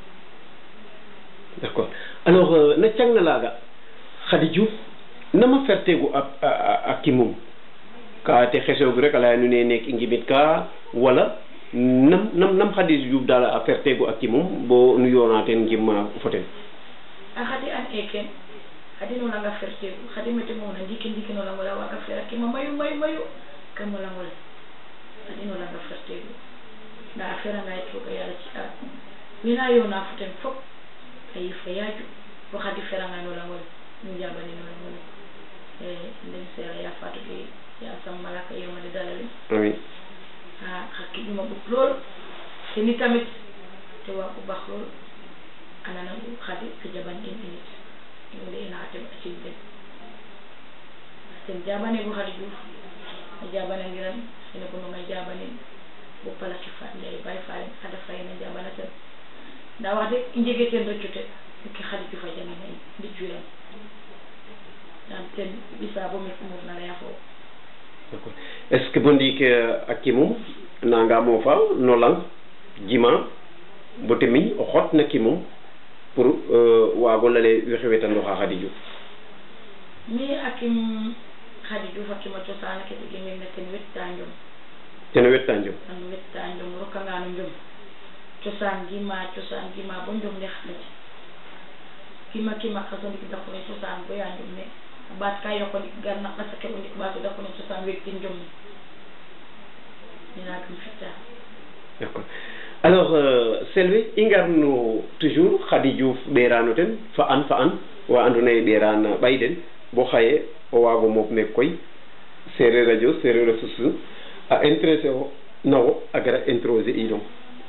d' accord alors euh, na cangna laaga Khady Diouf nama fertegu a, a, a kimum ka te xesoogu rek a leya nu ne neek i ngimit ka wala nam nam nam Khady Diouf daal a fertegu a kimum bo nu yoona ten ngim fo ten a xadi an e ken xadi no langa fertegu xadi mete mona ndiki ndiki no langola waga fera kima mayu mayu mayu kamo langole xadi no langa fertegu nda a feranga yit foga yala ci a wina yona fo ten fop a yifa yaaju bo xadi feranga no langole nu njabani no langole e ndem seera ya fatou ke ya sam malaka yemade dalale amin ha xa kiƴuma ɓut lool te ni tamit te wa u bax lool anana xadi ke jaban in init wala ina xa teɓ a cin den ten jabane bo xadi diouf a jabanangiran ene bononga jabanin bo palaki fa ndiaye bay falen ada fayena jabana ten nda wax deg i njege ten reccute ke xadi diouf a jangina in mbicuiran yam ten ɓisa bo mi umur na leya fo d' accord est ce que bo ndiik a kimum nanga moofa no lang jima bo te miñ o xot na kimum pour waago lale wexey wetanoxa Khady Diouf mi akim Khady Diouf akima cosaan ke ɗigimim ne ten wetta njom ten wetta njom an wetta njom rokanga no njom cosaan gima cosaan gima bo njom ne xaɗaji kima kima xaso ndik dakune cosaan bo ya njom ne a ɓaat ka yoko ndik gar na qasa ke o ndik ɓaato dakune cosaan wektin njom ne mi nagam fitta d' accord alors euh, selwe i ngarno toujours Khady Diouf ɓerano ten fa an fa an wa andoona yee ɓeran ɓay den bo xaye o waago moof meek koy sereer radio sereer a susu a intéressé o nawo a gara introser inong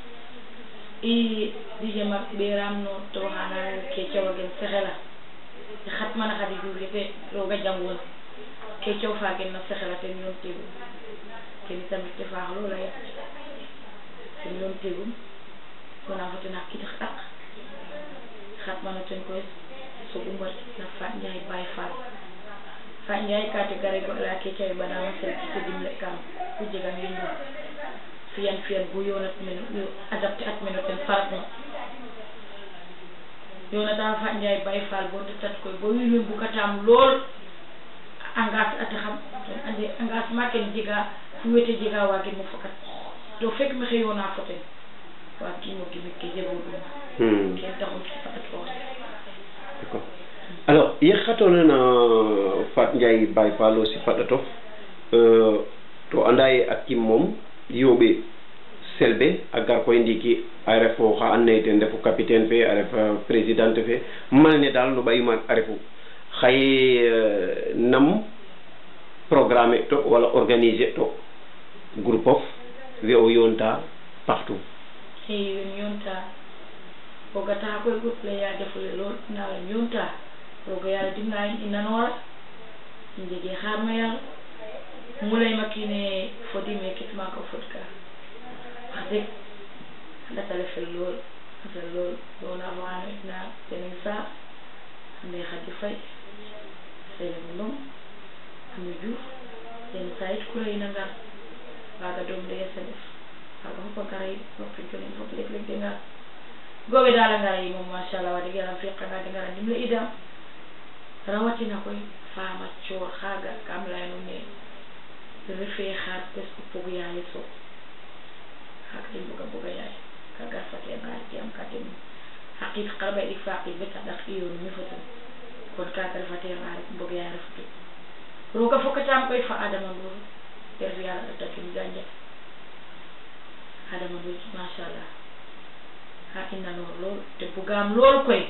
i dije mak ɓeram no to xana ke cawagen sexela e xatmana Khady Diouf yete roga janguna ke caw fagen na sexela ten yoon tegu kene tamit te faax loola yet ten yoon tegum wona fo ten xa kitax ɗak xatmano ten koy sogu mbar na Fat Ndiaye Baye Fall Fat Ndiaye ka te gare goɗala ke cawe ɓanama sel te dimle kam ku jegan we njum fiyan fiyan bo yonat mene yo adapté at mene ten faratna yonata Fat Ndiaye Baye Fall bo ndetat koy bo wiin we mbukatam lool engage ata xam ten ande engagement ken jega fu wete jega wagin mo fokat to fek maxey yona fo ten wagimo gimik ke jego ɗum ken taxum fatat ko d' accord alors ye xatoona na Fat Ndiaye Baye Fall aussi faɗatof to anda ye a kim moom yooɓe selbe a gar koy ndiiki a ref oxa andoona yee ten refu capitaine fe a ref présidente fe malne daal no ɓayu maak a refu xaye nam programme to wala organiser to groupe of we o yoonta partout i wen yonta roga taxa koy groupe le ya defule lool nda wen yonta roga yala dimla in i nanora i njege xaar ma yàlla mu leyma kiine fodime kitmaka o fod ka wax deg a ndatale fel lool a fel lool yona fo xano itna tening saar ande Khady Faye sene ndong ame Diouf ten sa yit kura ina ngar waga doom de SNF waga fop a ngara yit waxtu jonin fop leg leg de ngar goɓe dal a ngara yi moom machallah wax deg yalam fiqanga de ngara ndimle idam rawatina koy fama coor xaga kam leyano ne refe xaar presque pog yaye so xaga i mbuga buga yaay kaga fate ngarit yam ka ten xaqit xarɓa ɗik fa qit bet a ɗak i yoonu mi fo ten kon kaga refate ngarit mbog yaay refatu roga fokatam koy fa adama ndour te ref yala ɗatakin gandia adama ndour machallah ha i nanor lool te bugam lool koy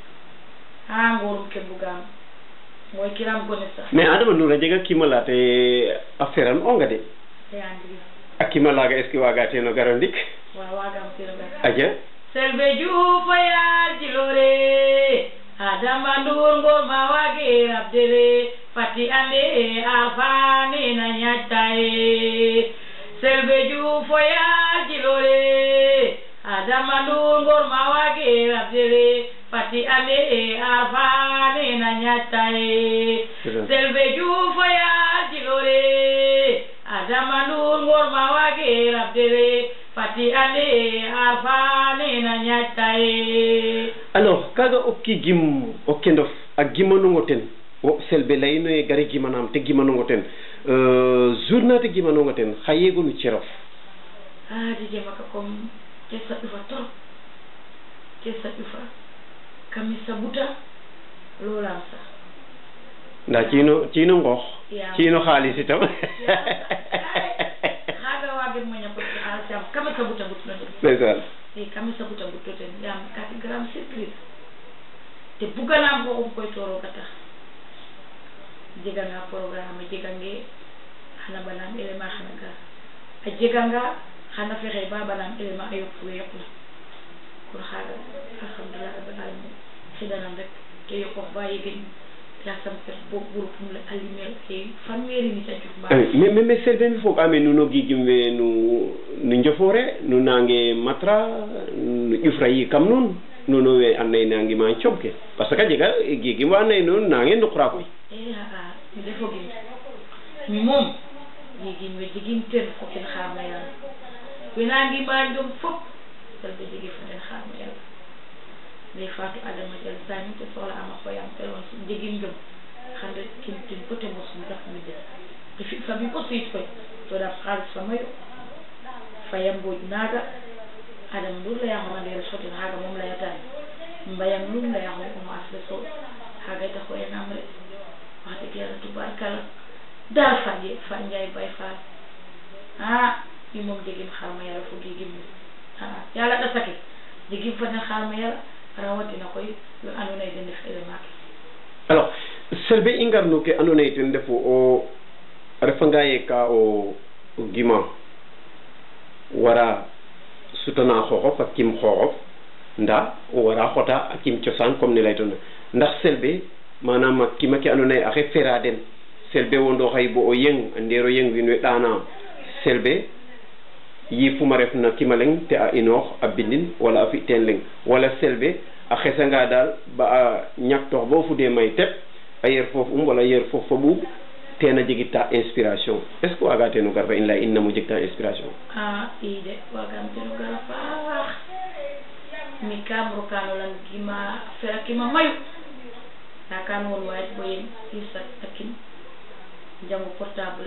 ha ngorum ke bugam moy kiram gone sax mais adama ndour a jega kimala te a feran onga de te andri a kimalaga est ce que waga teno garo ndik wa wagam teno gar aja selbe juufa yaal jilore adama ndour ngor ma wage rabdere fati ande afani na ñattaye selbe juufoya jilole adama ndungor ma wage rabdere fati ande afani na ñattaye selbe juufoya jilole adama ndungor ma wage rabdere fati ande afani na ñattaye alors kaga okki gim okke ndof a gimanongo ten o selbe layino e gari gimanam te gimanongo ten euh, journée te gimanongo ten xa yegonu cerof ah dije maka comme ke saɗufa trop ke saɗufa kami sabuta lolam sa nda cino cino ngoox Yeah. cino xaalis itam haga wagen moña ko alsam kami sabuta gutno ten ndeysaan e kami sabuta gutto ten yam kati grande surprise te buganam ko um koy toroga tax jeganga programme a jegange xana banam élément xana gar a jeganga xana fexe ba banam élément a yoq we yoqna kon xaga alhamdulillah rabbil alamin xidanan rek ke yoqox ba yegin yasam fet bo groupe um le alimel ke fanweeri nit a juf Ah, mais mais mais selbe mi foog ame nuno gigim we nu nu njofore nu nange matra nu ƴufra yi kam nun nuno we and naye nangi ma cob ke parce que a jega gigim wa and naye nuun nange nduqra koy e aa mi defogin mi moom yegin we jegin ten fokin xaarma yàlla wena ngima ndom fop selbe jegi fo ten xaarma yàlla ndey faatu adama jal sami te soxla ama xoyam telefon sum jegin ndom xande kin tin pote mosum daf mi def te fi fami ko siit koy to daf xaalis fa mayo fayam mbooj naaga adama ndur layaxoma ndeer sotin xaaga moom layatani mbayang lum layaxo omo asle so xaaga ta xoyanam rek wax dëgg yàlla tubaarkala daal faje fa njaay bay faal ah mi moom jegim xarma yàlla fo gigim mi ah yàlla ɗa sake jegim fa den xarma yàlla rawatina koy we ando naye den ndef élément ke alors selbe i ngarno ke ando naye ten refu o a refanga ye ka o o gima wara sutana xooxof a kim xooxof nda o wara xota a kim cosaan comme ne leytona ndax selbe manam a kima ke ando naye axe fera den selbe wondo xay bo o yeng a ndero yeng wiin we ɗana selbe yifuma ref na kima leng te a inoox a bindin wala a fi teen leng wala selbe a xesanga daal ba a ñaktoox bo fude may tep a yer foof um wala yer foof fa ɓuuɓ tena jegita inspiration est ce que waga teno gar fa in leya in namo jegta inspiration ah i de wagam teno gara paax mi kam rokano lan gima fera kima mayu nda kan won wayat bo yen isa takin jango portable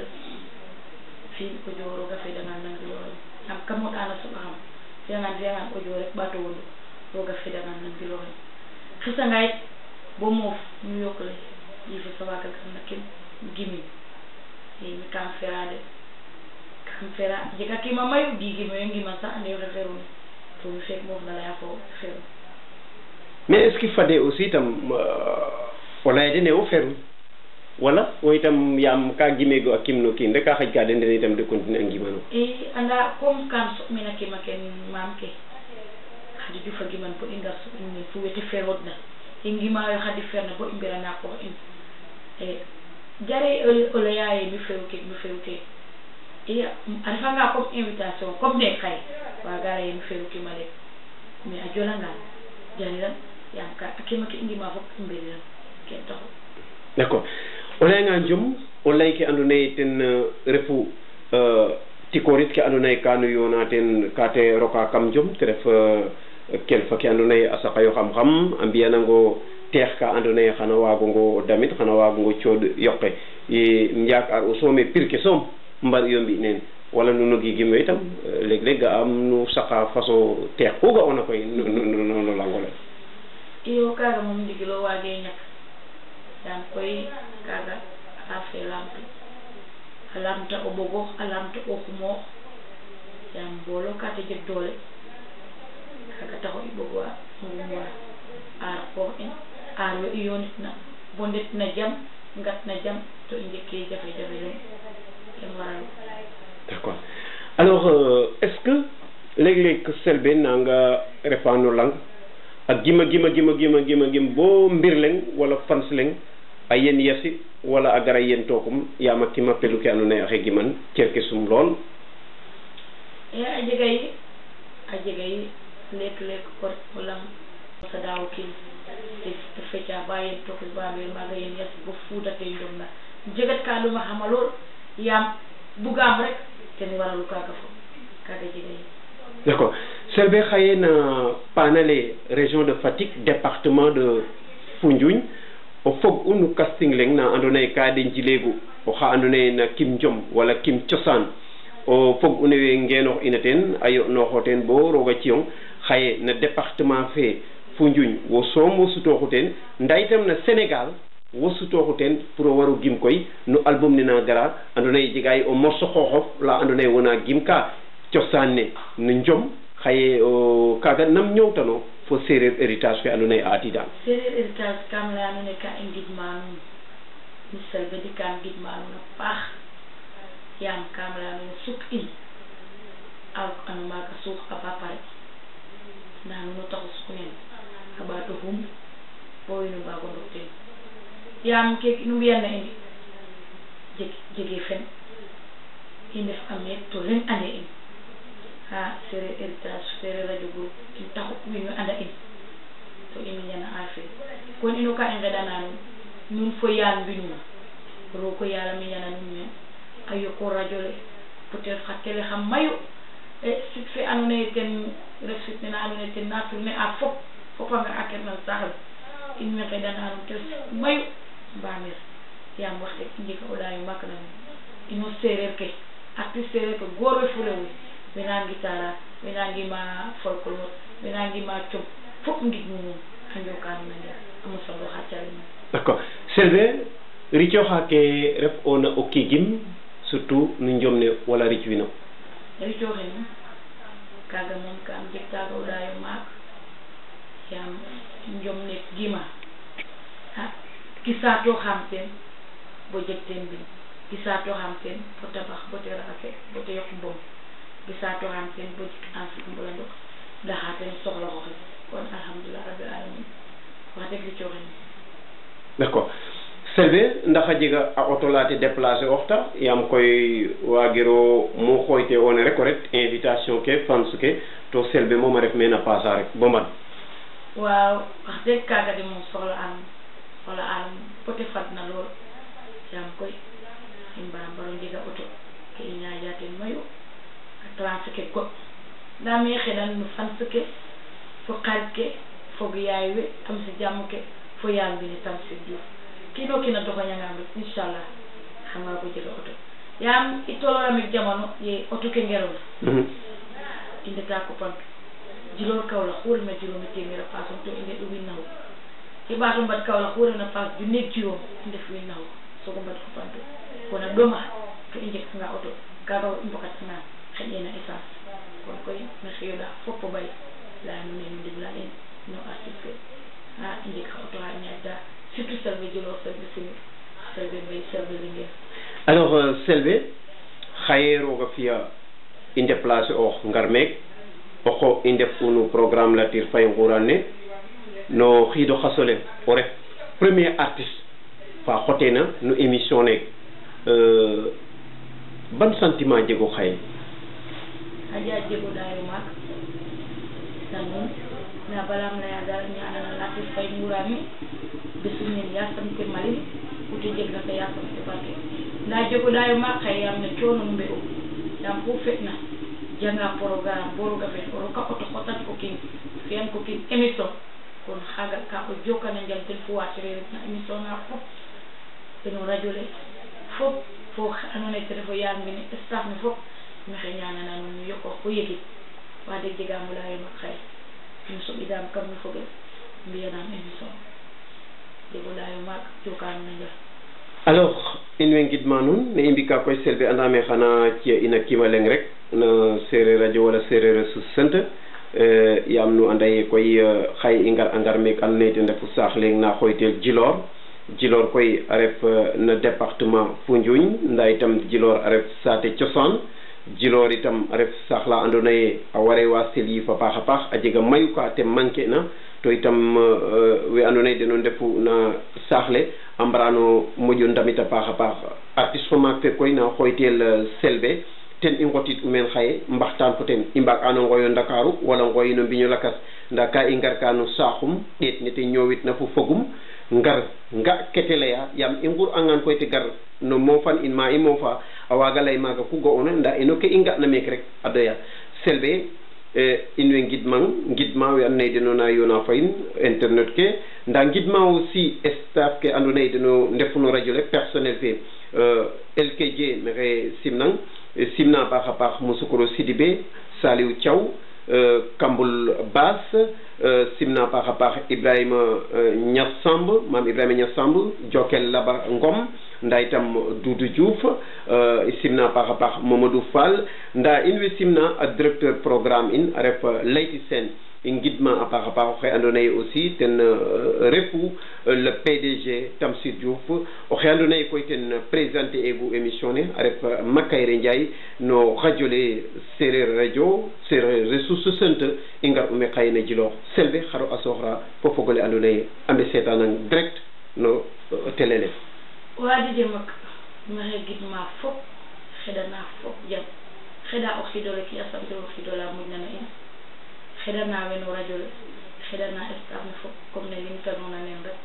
fi ko joroga fedangan nangi lore am kamoɗana soɓa xam fiyangan fiyangan audio rek ɓato wondo roga fedangan nangi lore xisanga yit bo moof ñu yokkle yife sa waga gam na kin gimin i mi kam ferade kam fera jega kima mayu gigime yo ngima sax ande yoxe feruna to mi feek moof na leya fo feru mais est ce que fade aussi tam o laya dene wo feru wala wo itam yaam ka gimego a kimno kiin rek a xaƴ ka den den itam de continuer a ngimano i anda comme kam soɓmina kima ken maam ke xadi jufa giman bo i ngar soɓin min fu wete feroodna i ngimayo xadi ferna bo i mbirana qoox in e jare o leyaye mi feru ke mi feru ke i a refanga comme invitation comme ne xaye waga leye mi feru kima lek mais a jolangan jariran yaam ka a kima ke i ngima fop i mbiriran ken taxu d' accord o layanga jom o lay ke ando naye ten euh, refu euh, tikorit ke ando naye ka nu yoona ten ka te roka kam jom te ref euh, kelfa ke ando naye a saqayo xam xam a mbiyanango teex ka ando naye xana waagongo damit xana waagongo cooɗ yoqe i njaak ar o soome pir ke soom mbar iyo mbi neen wala nuno gigim we itam leg leg ga am nu saqa façon teex ku ga'ona koy no no no no langole iyo kaga moom ndigilo waage ñak yaam koy kaga a fe lamtu a lamta o ɓogox a lamta o xumoox yaam boolo ka te jeg doole kaga taxo i ɓogwa ngumwa aar qoox in aar we i yoonitna bo ndet na jam ngat na jam to i njegke jafe jafe leŋ ten waralu d' accord alors euh, est ce que leg leg selbe nanga refa no lang a gima gima gima gima gima gim bo mbir leng wala fans leng a yen yasi wala a gara yen tokum yama kima pelu ke andoona yee axe giman cerke sum lool e a jega yi a jega yi leek leek o ret o lang sa daaw kiin te feca ba yen tokus ba mbeel maaga yen yasi bo fuudate njom na jegat ka ɗuma xama lool yaam bugaam rek ten waralu kaaga fo kaaga jega yi d'accord Selbé xaye na panale région de Fatick département de Foundiougne o fog u no casting leng na andoona yee ka de njileegu oxa andoona yee na kim jom wala kim cosaan o fog u newe ngeenoox ina teen a yo'nooxo teen bo roog a ciyong xaye na département fe Foundiougne wo soom wo sutooxu teen ndaa itam na Sénégal wo sutooxu teen pour o war o gim koy no album ne na gara andoona yee jega o morceau xooxof la andoona yee wona gim ka cosaan ne no njom xaye o kaaga nam ñoowtano fo séeréer héritage fe andoona yee a atiidaan sereer héritage kam laya nuun e ka i ngidma nuun mi Selbé ndi kam ngidma nuun a paax yaam kam laya nuun suk in a ano maaga suux a ba pare ndaa nuun o taxu suk nene a ɓaato xum bo wiin we mbaago ndok teen yaam keeke nu mbiyan na in jeg jege fen i ndef a meek to leŋ ande in ha sereer héritage sereer radio groupe in taxu wiin we anda in to i miñana affaire kon ino ka i ngeɗana nuun nuun fo yaal mbinum roog o yaal a miñana nuun meen a yoko radio le peut être xa télé xa mayu e sit fe andoona yee ten ref sit nene andoona yee ten na tourner a fop fop a nga a ker nan saax le in way ngeɗana nuun te sit mayu mbamir yaam wax deg i njega o ɗaayo maak na nuun ino sereer ke artiste sereer ke goor we fo rew we wena ngitara wena ngima folklore wena ngima com fop ngidmu nuun a njoka nuun a njal a mosongo xa calel d'accord Selbé ricooxa ke ref oona o kiigim surtout no njom ne wala ric wino ricooxe num kaaga moom kam jeg taaga o ɗaayo maak yaam njom ne gima a kisatoxam teen bo jeg teen mbin gisatoxam teen bo tabax bo te raxase bo te yoq mbom gisatoxam teen bo jik ensuite mbula ndok ndaxa teen soxla xoxes kon alhamdulillah rabbil alamin wax deg ricooxe num d'accord Selbé ndax a jega a auto la te déplacer oxta yaam koy waagiro mu xooyte oona rek o ret invitation ke fans ke to Selbé moom a ref meen a pasa rek bo mban waaw wax deg kaaga de moom soxla anum soxla anum pote fadna lool yaam koy i mbaa mbaro njega auto ke i ñaaƴa ten mayu a trance ke goɗ ndaa me xeɗan no fans ke fo xarit ke fog yaay we tam si jàmm ke fo yaal mbine tam si Diouf kiino kiina doxañangam rek inchallah xam nga ko jega auto yaam i tolooramik jamono ye auto ke ngerona i ndeta kopantu jiloor Kaolack xu refna juróomi téeméer a paasom to i ndeɗu wiin naxu i ɓaato mbad Kaolack xu refna paas junneeg juróom i ndef wiin naxu soogo mbad kopantu kon a ɗoma to i njeganga auto kaaga i mbokatanga xeƴena essence kon koy maxey yoɗa fop o ɓay laya nuun ne nu ndimla in no artiste ke a i njeg xa auto xa i ñaaƴta surtout Selbé Djilor Selbé Sinig Selbé Mbaye Selbé Linguère alors Selbé xaye roog a fi'a i déplacer oox ngar meek oxo i ndef unu programme Latir Faye Ngourane ne no xiido xasole o ref premier artiste fa xoteena no émission ne ban sentiment jego xaye xaƴa jego ɗaayo maak na nuun nda balam laya dal ñaanana Latir Faye Ngourane ne besum nen yasam ke malin ute jegna ko yasam ke barke nda jego ɗaayo maak xaye yaam ne coono nu mbe'u yaam xu feɗna janga programme bo roga feet o roka auto xotan ko kiin fiyan ko kiin émission kon xaaga ka o jokana njal ten fo watire refna émission na fop teno radio le fop fo andoona yee ten ref o yaal mbine staff ne fop maxey ñaanana nuun nu yoqoox fo yegin wax deg jegaam o layo mak xaye nu soɓidaam kam no foges mbi'anaam émission jego layo maak joka nuun a njal alors in way ngidma nuun ne i mbika koy Selbé andame xana ci'a in a kiima leŋ rek no sereer radio wala sereer a susant yaam nu anda ye koy xaye i ngar a ngar meek andoona yee ten refu saax leŋ na xooytel Djilor Djilor koy a ref no département Foundiougne ndaa itam Djilor a ref saate cosaan jilor itam a ref saax la andoona yee a ware wa sel yiif a paax a paax a jega mayu ka te manquer na to itam we andoona yee den o ndefu na saax le a mbarano moƴo ndamit a paax a paax artiste fo maak fe koy na xooytel selbe ten i ngotit u meen xaye mbaxtaan fo ten i mbaag ano ngooyo ndakaaru wala ngooyi no mbiño lakas nda ka i ngar ka no saaxum ɗeet ne te ñoowit na fo fogum ngar nga kete leya yaam i ngur angan koy te gar no moofan in ma i moofa a waaga lay maaga ku ga'oona nda ino ke i nga'na meek rek a doya selbe in way ngidmang ngidma we andoona yee den o na yoona fa in internet ke nda ngidma aussi staff ke andoona yee den o ndefu no radio le personnel fe LKJ maxey simnang simna a paax a paax Mosokoro Sidibé Saliou Thiaw Kambul Baas simna a paax a paax Ibrahima Niass Samb maam Ibrahima Niass Samb Jokel Laba Ngom nda itam Doudou Diouf simna a paax a paax Mamadou Fall nda in way simna a directeur programme in a ref Leyti Sène i ngidma a paax a paax oxe andoona yee aussi ten refu le PDG Tamsir Diouf oxe andoona yee koy ten présenter egu émission ne a ref Makayre Ndiaye no radio le Sereer radio Sereer ressource centre i ngar ume xaye na Djilor Selbe xaro a sooxra fo fog ole andoona yee a mbey seetanang direct no télé le waa Dj Mak maxey gidma fop xeɗana fop jam xeɗa o xiid ole ke yasam te o xiid ola moƴna na in xeɗana we no radio le xeɗana staff ne fop comme ne limtanoona nen rek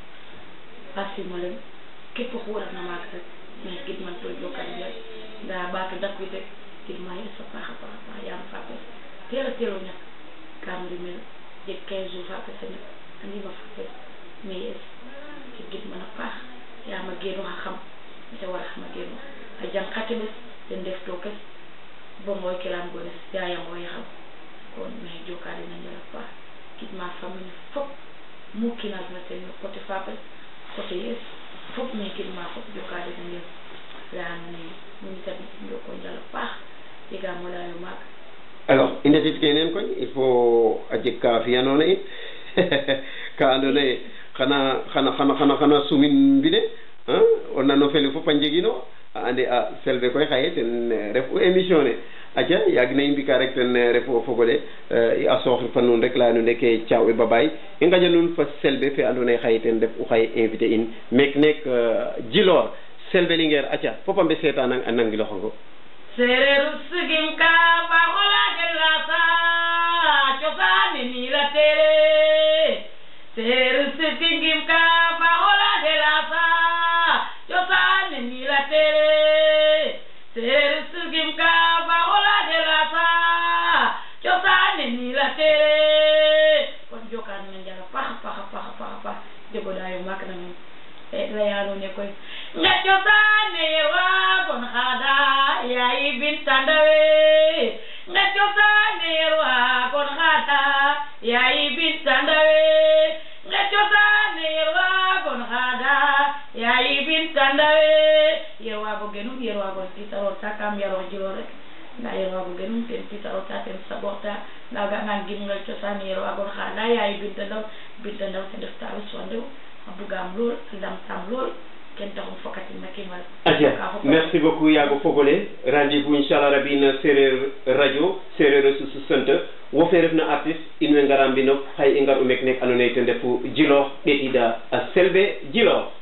a simo leŋ képp oxu refna maaga rek maxey gidman to jokal njal nda ɓaato dakwiid rek gidma yes a paax a paax a paax yaam fapes teel a teel o ñak kam rimel jeg 15 jours fapes a ñak andima fapes mais yes ke gidman a paax yaam a geenooxa xam mete waraxama geenoox a jang xa teɓes den ndef tookes bo ngooy kiram gones yaaya ngooy xam kon maxey jokaale na njal a paax gidma famille ne fop mu kiina refna ten no côté fapes côté yes fop maxey gidma fop jokaale na njal leya nuun ee nuun tamit njoko njal a paax jegaam o layo maaga alors i ndetit ke neen koy il faut a jeg ka fiyanoona it ka andoona yee xana xana xana xana xana sumin mbine o nano fele fop a njegino a ande a selbe koy xaye ten refu émission ne aca yaag na i mbika rek ten refu o fogole a sooxir fa nuun rek leya nuun ke caaw e babaay i ngaƴa nuun fa selbe fe andoona yee xaye ten ref u xaye invité in meek neek Djilor selbe Linguère aca fop a mbe seetanang a nangiloxongo sereeru sigim ka baxola gela sa cosaani ni la tere sereeru sigim ka baxola gela sa cosaani ni la tere sereeru sigim ka baxola gela sa cosaani ni la tere kon jokaan na njala paxa paxa paxa paxa pax jogoɗayo maak na nuun leyano ne koy nga cosaane yerwa gon xaada yaay binta ndawe nga cosaane yerwa gon xaada yaay binta ndawe nga cosaane yerwa gon xaada yaay binta ndawe yerwa bo genum yerwa gon titaror ta kam yaro jilo rek nda yerwa bo genum ten titaror ta ten saɓorta nda gangan gimngal cosaane yerwa gon xaada yaay binta ndaw binta ndaw te ndef ta ɓes wa ndew a bugaam lool a lamtaam lool ken taxum fokatin na kimal aja merci beaucoup yaago fogole rendez-vous inchallah rabi na sereer radio sereer ressource centre wo fe refna artiste in way ngara mbinof xay i ngar u mek nek andoona yee ten refu Djilor ɗeetiida a selbe Djilor